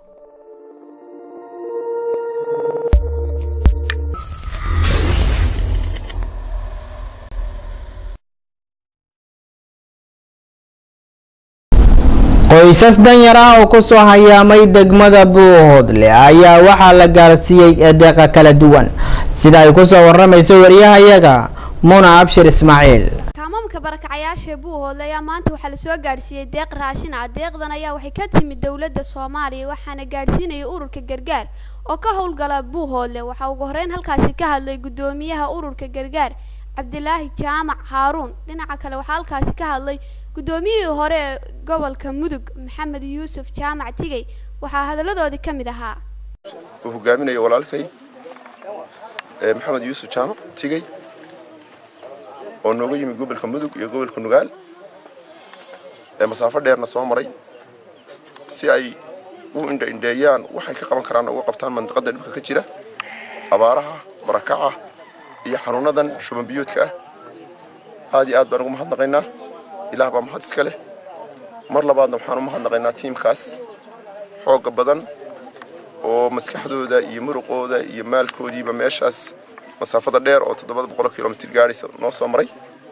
qoysas danyar ah oo kusoo hayaamay degmada buuhoodle ayaa waxaa la gaarsiiyey eedeeqa kala duwan sida ay kusoo waramayso wariyahayaga muna abshir ismaaciil kaamamka barakacayaasha buuhoodle ayaa maanta waxaa lasoo gaadhsiiyey deeq raashin ah deeqdan ayaa waxay ka timid dowladda soomaaliya waxaana gaadhsiinaya ururka gargaar oo ka howlgala buuhoodle waxaa ugu horeyn halkaasi ka hadlay guddoomiyaha ururka gargaar cabdilaahi jaamac haaruun dhinaca kale waxaa halkaasi ka hadlay guddoomiyihii hore ee gobolka mudug maxamed yuusuf jaamac tigey waxaa hadalladoodii ka mid ahaa uu hogaaminayo walaalkay maxamed yuusuf jaamac tigey oo nooga yimid gobolka mudug iyo gobolka nugaal ee masaafo dheerna soo maray si ay u indhaindheeyaan waxay ka qaban karaan uga qabtaan mandiqada dhibka ka jira abaaraha barakaca iyo xanuunadan shubanbiyoodka ah aad iyo aad baan ugu mahadnaqaynaa ilaah baa mahad iska leh mar labaadna waxaan u mahadnaqaynaa tiimkaas xoogga badan oo maskaxdooda iyo muruqooda iyo maalkoodiiba meeshaas masaafada dheer oo toddobada boqol kilomitr gaadhaysa noo soo maray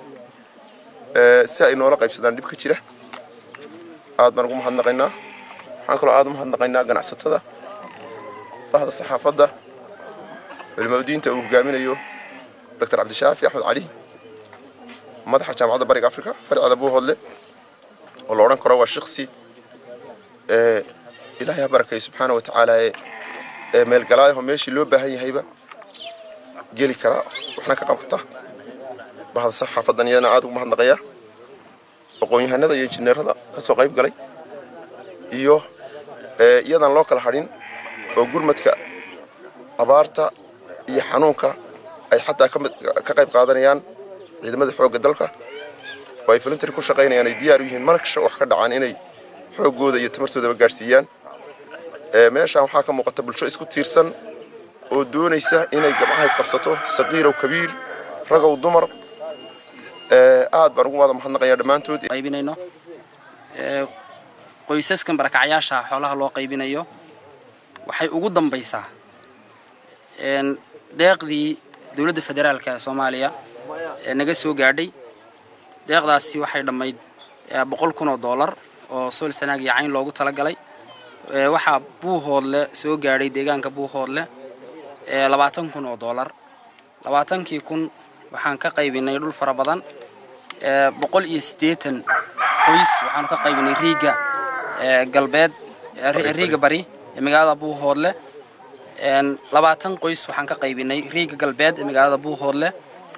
si ay noola qaybsadaan dhibka jira aad baan ugu mahadnaqaynaa waxaan kaloo aad u mahadnaqaynaa ganacsatada bahda saxaafadda culimaudiinta uu hogaaminayo doctor cabdishaafi axmed cali madaxa jaamacadda bariga africa farceeda buuhoodle oo la odhan karo waa shiksi ilaahay ha barakay subxaana wa tacaala ee meelgalaayaho meeshii loo baahan yahayba geli karaa waxna ka qabta bahda saxaafadan iyadana aad ugu mahadnaqaya aqoon-yahanada iyo injineerada ka soo qayb galay iyo iyadan loo kala hadhin oo gurmadka abaarta iyo xanuunka ay xataa ka qayb qaadanayaan ciidamada xoogga dalka oo ay volunteer ku shaqaynayaan ay diyaar u yihiin markasha wax ka dhacaan inay xooggooda iyo tamartoodaba gaadhsiiyaan meeshaan waxaa ka muuqata bulsho isku tiirsan oo doonaysa inay gabcaha isqabsato saqiirow kabiir ragow dumar aad baan ugu wada mahadnaqayaa dhammaantood qaybinayno qoysaskan barakacyaasha xoolaha loo qaybinayo waxay ugu dambaysaa deeqdii dowladda federaalka ee soomaaliya ee naga soo gaadhay deeqdaasi waxay dhammayd boqol kun oo dollar oo sool sanaag iyo cayn loogu talagalay waxaa buuhoodle soo gaadhay deegaanka buuhoodle labaatan kun oo dollar labaatankii kun waxaan ka qaybinay dhul fara badan boqol iyo siddeetan qoys waxaanu ka qaybinay riiga galbeed riiga bari ee magaalada buuhoodle labaatan qoys waxaan ka qaybinay riiga galbeed ee magaalada buuhoodle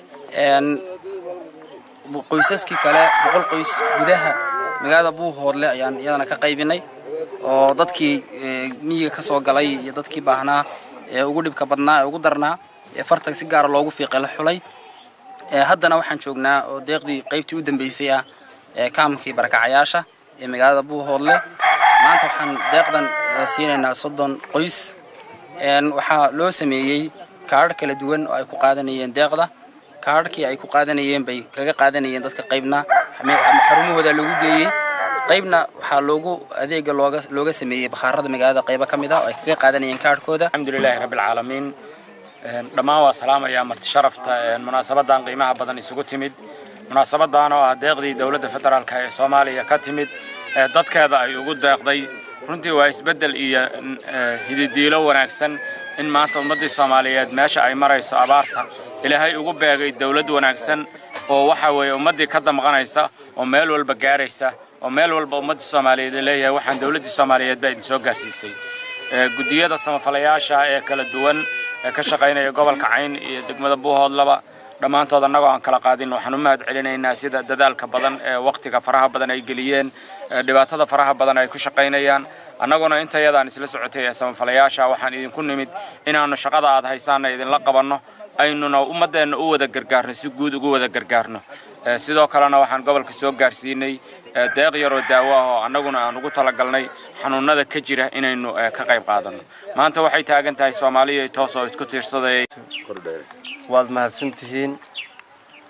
qoysaskii kale boqol qoys gudaha magaalada buuhoodle ayaan iyadana ka qaybinay oo dadkii miyiga ka soo galay iyo dadkii baahnaa ee ugu dhibka badnaa ee ugu darnaa ee fartag si gaara loogu fiiqay la xulay haddana waxaan joognaa oo deeqdii qaybtii u dambeysay ah ee kaamkii barakacayaasha ee magaalada buuhoodle maanta waxaan deeqdan siinaynaa soddon qoys waxaa loo sameeyey kaadhar kala duwan oo ay ku qaadanayeen deeqda kaadharkii ay ku qaadanayeen bay kaga qaadanayeen dadka qaybna xarumahooda loogu geeyey qaybna waxaa loogu adeega looga looga sameeyey bakhaarada magaalada qaybo ka mid ah oo ay kaga qaadanayeen kaadhkooda alxamdulilaahi rabbi alcaalamiin dhammaan waa salaamayaa marti sharafta munaasabadan qiimaha badan isugu timid munaasabadan oo ah deeqdii dowladda federaalka ee soomaaliya ka timid ee dadkeeda ay ugu deeqday runtii waa isbeddel iyo hididiilo wanaagsan in maanta ummaddii soomaaliyeed meesha ay marayso abaarta ilaahay ugu beegay dowlad wanaagsan oo waxa weeye ummaddii ka damqanaysa oo meel walba gaaraysa oo meel walba ummaddii soomaaliyeed leeyahay waxaan dowladdii soomaaliyeed baa idin soo gaarsiisay guddiyada samafalayaasha ee kala duwan ee ka shaqaynaya gobolka cayn iyo degmada buuhoodlaba dhammaantood annagoo aan kala qaadin waxaan u mahad celinaynaa sida dadaalka badan ee wakhtiga faraha badan ay geliyeen dhibaatada faraha badan ay ku shaqaynayaan annaguna intayadaan isla socotay ee samafalayaasha waxaan idinku nimid inaannu shaqada aad haysaanna idinla qabanno aynuna ummaddeenna u wada gargaarno si guud ugu wada gargaarno sidoo kalena waxaan gobolka soo gaarsiinay deeq yaroo daawo ah oo annaguna aan ugu talagalnay xanuunada ka jira inaynu ka qayb qaadanno maanta waxay taagan tahay soomaaliya toos oo isku tiirsaday waad mahadsantihiin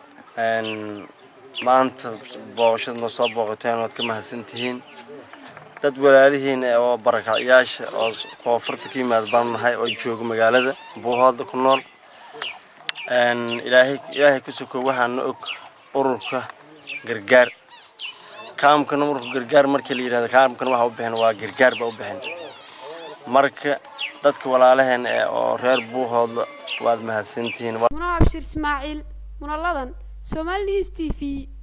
maanta booqashadna soo booqateen waad ka mahadsantihiin dad walaalihiin oo barakacyaasha oo koonfurta ka yimaad baan nahay oo jooga magaalada buuhoodla ku nool ilaahay ilaahay ku soko waxaana og ururka gargaar kaamkana ururka gargaar markii la yidhahdo kaamkana waxa u bixin waa gargaar baa u bixin marka dadka walaalaheen ee oo reer buuhoodla waad mahadsantihiin muno cabshir ismaaciil munaladan somali news t v